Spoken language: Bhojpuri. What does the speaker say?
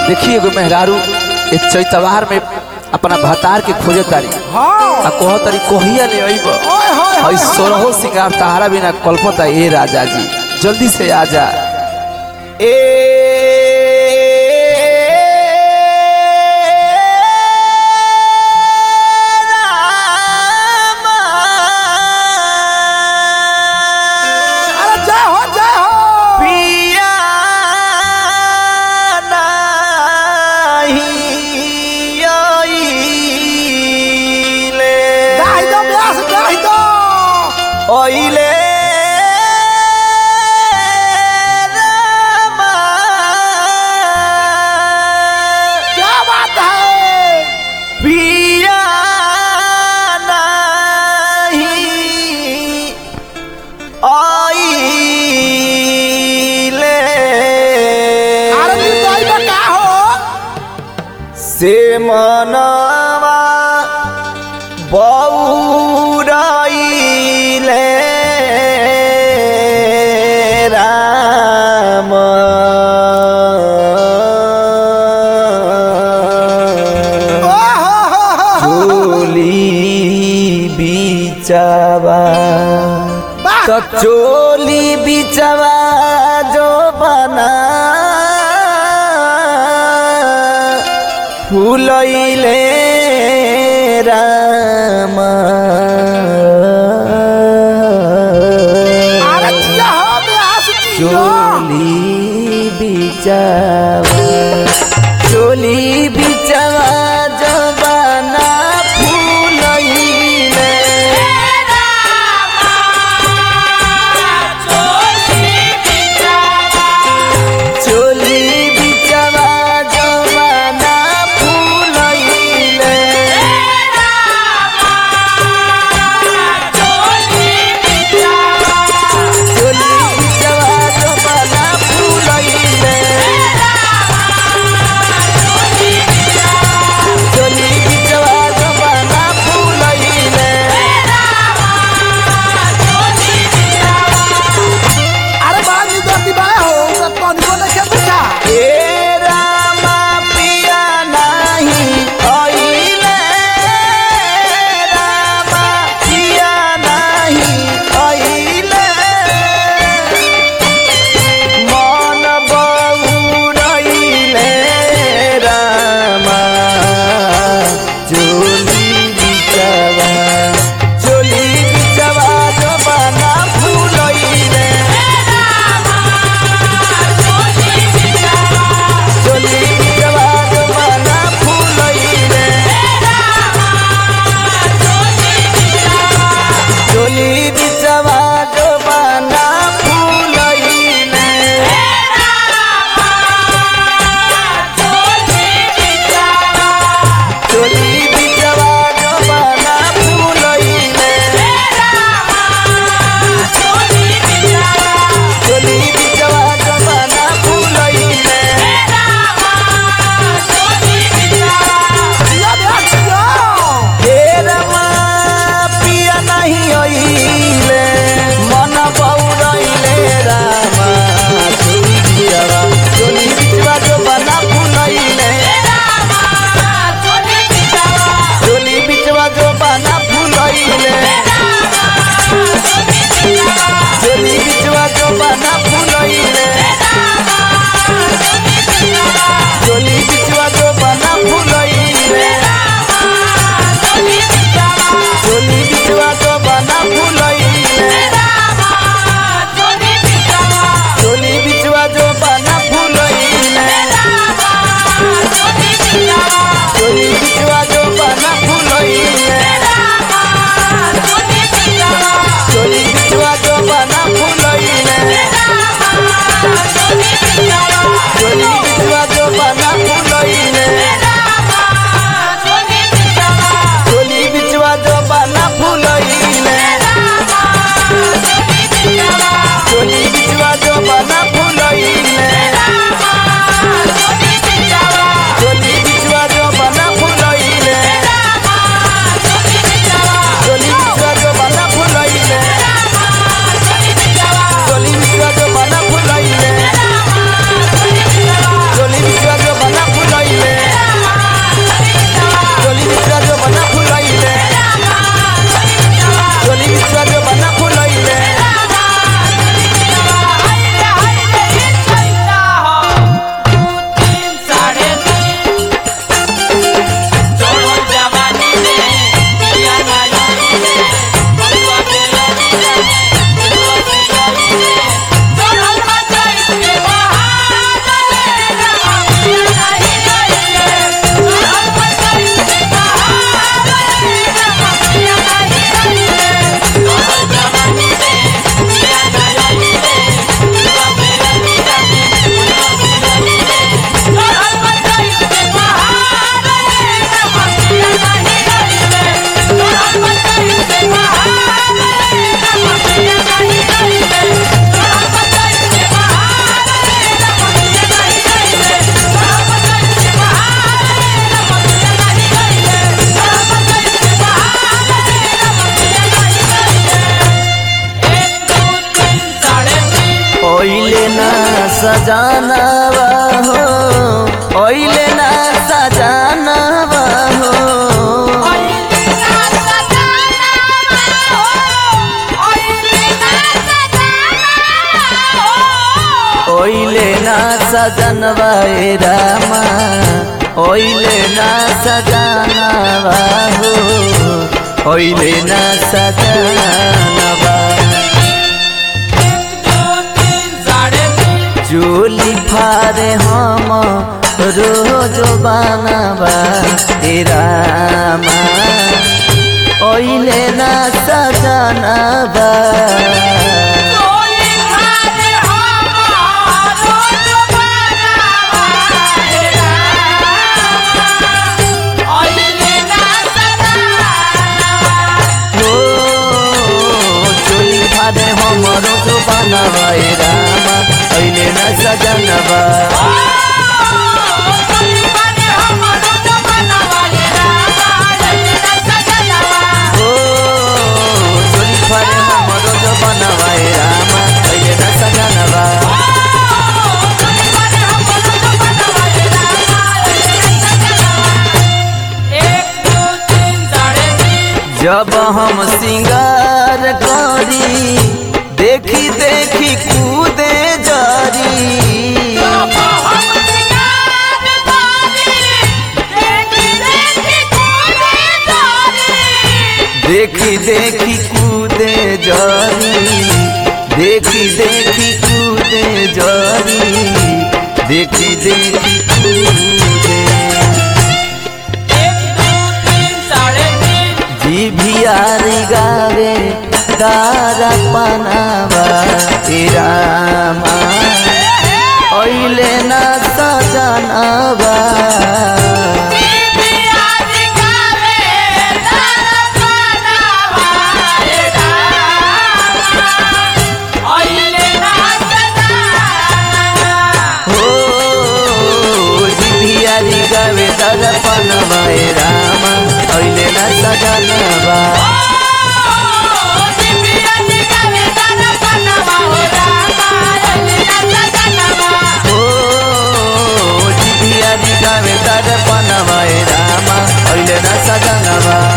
देखिए एगो मेहरारू एक चैतवार में अपना भतार के खोजे तारी हाँ आ कह तारी कहिया ले अइब ओए होए हई सोरहो सिंगार तहारा बिना कल्पता ए राजा जी जल्दी से आ जा ए अरे जय हो जय हो पिया नाही आइले गाई दो ब्यास गाई दो ओइले रामा क्या बात है पिया नहीं आइले अरे निर्दयी बा का हो से मनवा बौराइले राम चोली बिचवा तो चोली बिचवा जो बना फुलैले राम चोली बिचवा चोली बिचवा जो बना फुलैले चोली बिचवा जो बना फुलैले चोली बिचवा जो बना फुलैले सजनवा हो ओइले ना सजनवा हो ओइले ना सजनवा ए रामा ओइले ना सजनवा हो ओइले ना सजनवा चोली फारे हम रोज बनावा ए रामा ओइले ना सजनवा हो चोली फारे हम रोज बनावा ए रामा ओइले ना सजनवा हो चोली फारे हम रोज बनावा ए रामा ओइले ना सजनवा जब हम सिंगार करी देखी देखी कूदे जरी देखी देखी कूदे जरी देखी देखी कूदे जरी देखी देखी कूदे जीभियारी गावे तारा पनावा रामा ओइले ना सजनवा हो जीभियारी गावे तारा पनावा रामा ओइले ना सजनवा हो जीभियारी गावे तारा पनावा रामा ओइले ना सजनवा